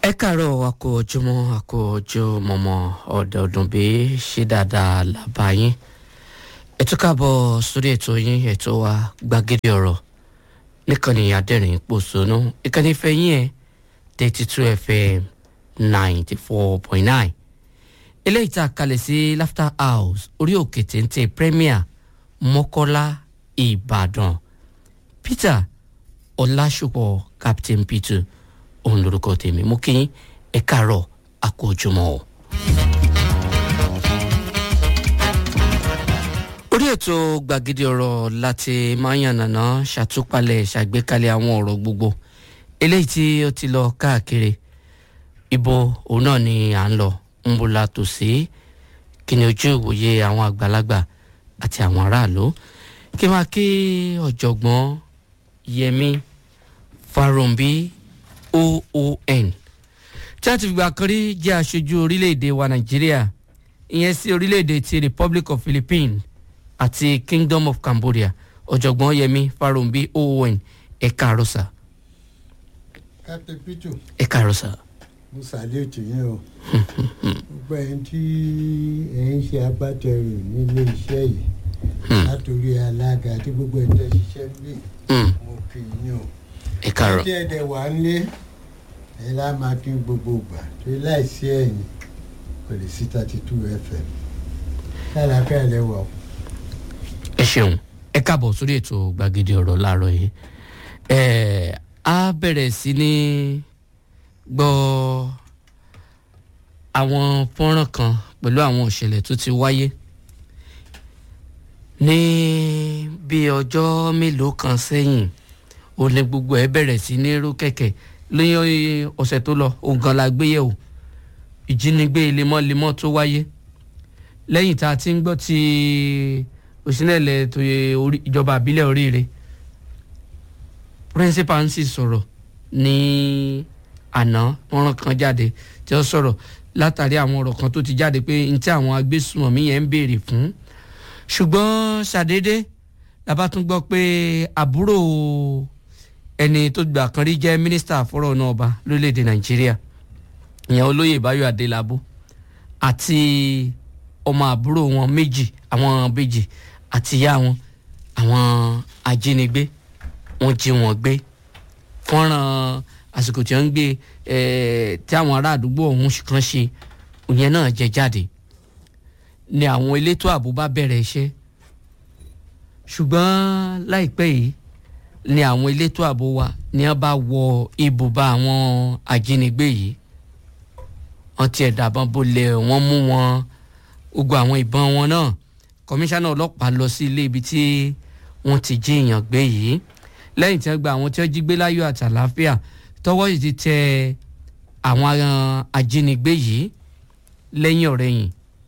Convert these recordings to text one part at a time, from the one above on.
ẹ káàárọ̀ àkó ojúmọ́ àkó ojú mọ́mọ́ ọ̀dẹ̀ ọdún bí ṣe dáadáa làbá yín ẹ tún káàbọ̀ sórí ètò yín ètò wa gbàgede ọ̀rọ̀ níkànnì adẹ́rìn pòṣónú ìkànnì fẹ́yìn ẹ̀ thirty two fm ninety four point nine eléyìí tá a kalẹ̀ sí laughter house orí òkè téńté premier mọ́kọ́lá ìbàdàn peter ọlásùpọ̀ captain peter òun lorúkọ tèmi mú kí ẹ káàárọ̀ àkójọmọ́ o. orí ètò gbàgede ọ̀rọ̀ láti máa ń yànnàná ṣàtúpalẹ̀ ṣàgbékalẹ̀ àwọn ọ̀rọ̀ gbogbo eléyìí tí ó ti lọ káàkiri ibo òun náà ni à ń lọ ń bo la tò sí kí ni ojú ìwòye àwọn àgbàlagbà àti àwọn aráàlú kí máa kí ọ̀jọ̀gbọ́n yẹmi farombi oon tí a ti fìgbà kan rí jẹ́ aṣojú orílẹ̀-èdè wa nàìjíríà ìyẹn sí orílẹ̀-èdè ti republic of philippines àti kingdom of cambodia ọ̀jọ̀gbọ́n yẹmi farombi oon ẹ̀ka àròsà captain pitu ẹ̀ka àròsà. mo salute yín o gbogbo ẹni tí ẹ ń ṣe agbátẹrù nílé iṣẹ́ yìí látòrí alága àti gbogbo ẹni tẹ́ ṣiṣẹ́ nílé Mm, mo kì í yín o ẹ̀ka àrò tí ẹ̀dẹ̀ wà ń lé ẹ lá máa kí gbogbo gbà torí láìsí ẹ̀yìn kò lè sí thirty two fm lálàáfíà lẹ́wọ̀ o. ẹ ṣeun ẹ káàbọ̀ sórí ètò gbàgede ọ̀rọ̀ láàárọ̀ yìí ẹ á bẹ̀rẹ̀ sí ní gbọ́ àwọn fọ́nrán kan pẹ̀lú àwọn ìṣẹ̀lẹ̀ tó ti wáyé ní bí ọjọ́ mélòó kan sẹ́yìn ó ní gbogbo ẹ bẹ̀rẹ̀ sí ní rú kẹ̀kẹ́ lóyún ọ̀sẹ̀ tó lọ ògàn la gbé yẹ̀wò ìjínigbé lemọ́lemọ́ tó wáyé lẹ́yìn tá a ti ń gbọ́ ti òsínlẹ̀ tó yẹ orí- ìjọba àbílẹ̀ oríire principal ń sì sọ̀rọ̀ ní àná wọ́n kan jáde tí ó sọ̀rọ̀ látàrí àwọn ọ̀rọ̀ kan tó ti jáde pé n tí àwọn agbésùmọ̀mí yẹn ń béèrè fún ṣùgbọ́n ṣàdédé la bá tún gbọ́ pé àbúrò ẹni tó gbà kan rí jẹ́ mínísítà fọ́rọ̀ náà ọba lórílẹ̀‐èdè nàìjíríà ìyẹn olóyè báyọ̀ adélábù àti ọmọ àbúrò wọn méjì àwọn méjì àti ìyá wọn àwọn ajínigbé wọn jí wọn gbé fọ́nrán àsìkò tí wọ́n ń gbé eh, tí àwọn ará àdúgbò ọ̀hún kan ṣe ìyẹn náà jẹ jáde ni àwọn elétò ààbò bá bẹ̀rẹ̀ iṣẹ́ ṣùgbọ́n láìpẹ́ yìí ni àwọn elétò ààbò wa ni wọ́n bá wọ ibùba àwọn ajínigbé yìí wọ́n tiẹ̀ dàbọn bolẹ̀ wọ́n mú wọn gbogbo àwọn ìbọn wọn náà kọmíṣánná ọlọ́pàá lọ sí ilé ibi tí wọ́n ti jí èèyàn gbé yìí lẹ́yìn tí wọ́n gba àwọn tí wọ́n jí gbé láyọ̀ àti àlàáfíà tọwọ́ yìí ti tẹ àwọn ah, ajínigbé yìí lẹ́yìn ọ̀rẹ́yìn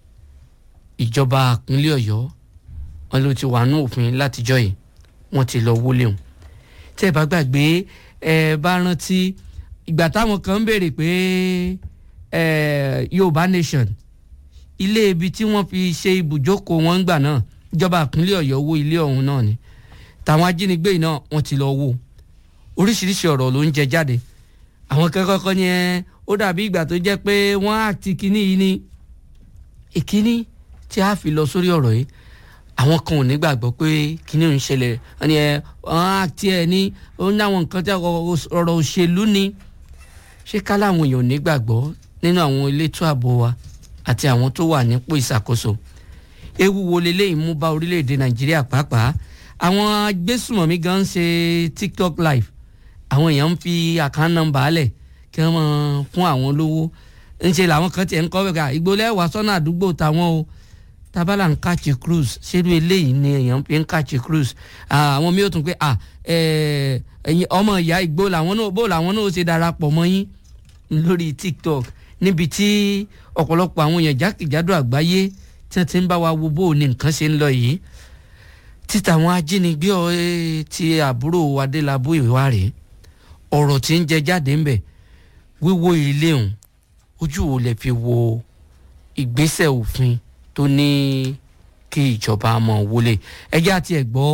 ìjọba ìpínlẹ̀ ọ̀yọ́ wọn ló ti wà nú òfin látijọ́ yìí wọ́n ti lọ wọlé wọn tẹ́ ẹ bá gbàgbé ẹ bá rántí ìgbà táwọn kan ń béèrè pé ẹ yorùbá nation ilé ibi tí wọ́n fi ṣe ibùjókòó wọn gbà náà ìjọba ìpínlẹ̀ ọ̀yọ́ wó ilé ọ̀hún náà ni tàwọn ajínigbé yìí náà wọ́n ti lọ wó oríṣiríṣi ọ̀rọ̀ ló ń jẹ jáde àwọn kẹ́kọ̀ọ́ kan ni ẹ ó dàbí ìgbà tó jẹ́ pé wọ́n á ti kíní yìí ni ìkíní tí a fi lọ sórí ọ̀rọ̀ yìí àwọn kan ò ní gbàgbọ́ pé kíní ò ń ṣẹlẹ̀ wọ́n ní ẹ wọ́n á tiẹ̀ ní ó ní àwọn nǹkan tí ọ̀rọ̀ òṣèlú ni ṣé ká láwọn èèyàn ò ní gbàgbọ́ nínú àwọn elétò ààbò wa àti àwọn tó wà nípò ìṣàkóso ewu wo leléyìí mú bá orílẹ̀-èdè nàìjíríà pàápàá àwọn agbésùmọ̀mí gan ń ṣe tiktok live àwọn èèyàn ń fi àkáǹtì nọ́mbà alẹ̀ kí wọ́n máa fún àwọn lówó ńṣe làwọn kan tiẹ̀ ń kọ́ bẹ́ẹ̀ ká ìgbólẹ̀ wà sọ́nà àdúgbò táwọn o tabala ń kàchi cruise ṣerú eléyìí ni èèyàn fi ń kàchi cruise Ah, àwọn mi ò tún pé ah, eh, ẹ̀yin ọmọ ìyá ìgbó làwọn náà bó làwọn náà ó ṣe darapọ̀ mọ́ yín lórí tiktok níbi tí ọ̀pọ̀lọpọ̀ àwọn èèyàn jákèjádò àgbáyé tí wọ́n ti ń bá wa wo bó ní nǹkan ṣe ń lọ yìí títa àwọn ajínigbé ọ, eh, ti àbúrò adélábù ìwà rèé ọ̀rọ̀ tí ń jẹ jáde ńbẹ̀ wíwó ilé òun ojú wo lè fi wo ìgbésẹ̀ òfin tó ní kí ìjọba mọ̀ wọlé ẹjẹ́ àti ẹ̀gbọ́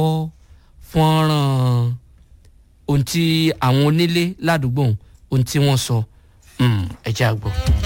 fọ́nrán ohun tí àwọn onílé ládùúgbò ohun tí wọ́n sọ Mm, ẹ jẹ́ àgbọ̀.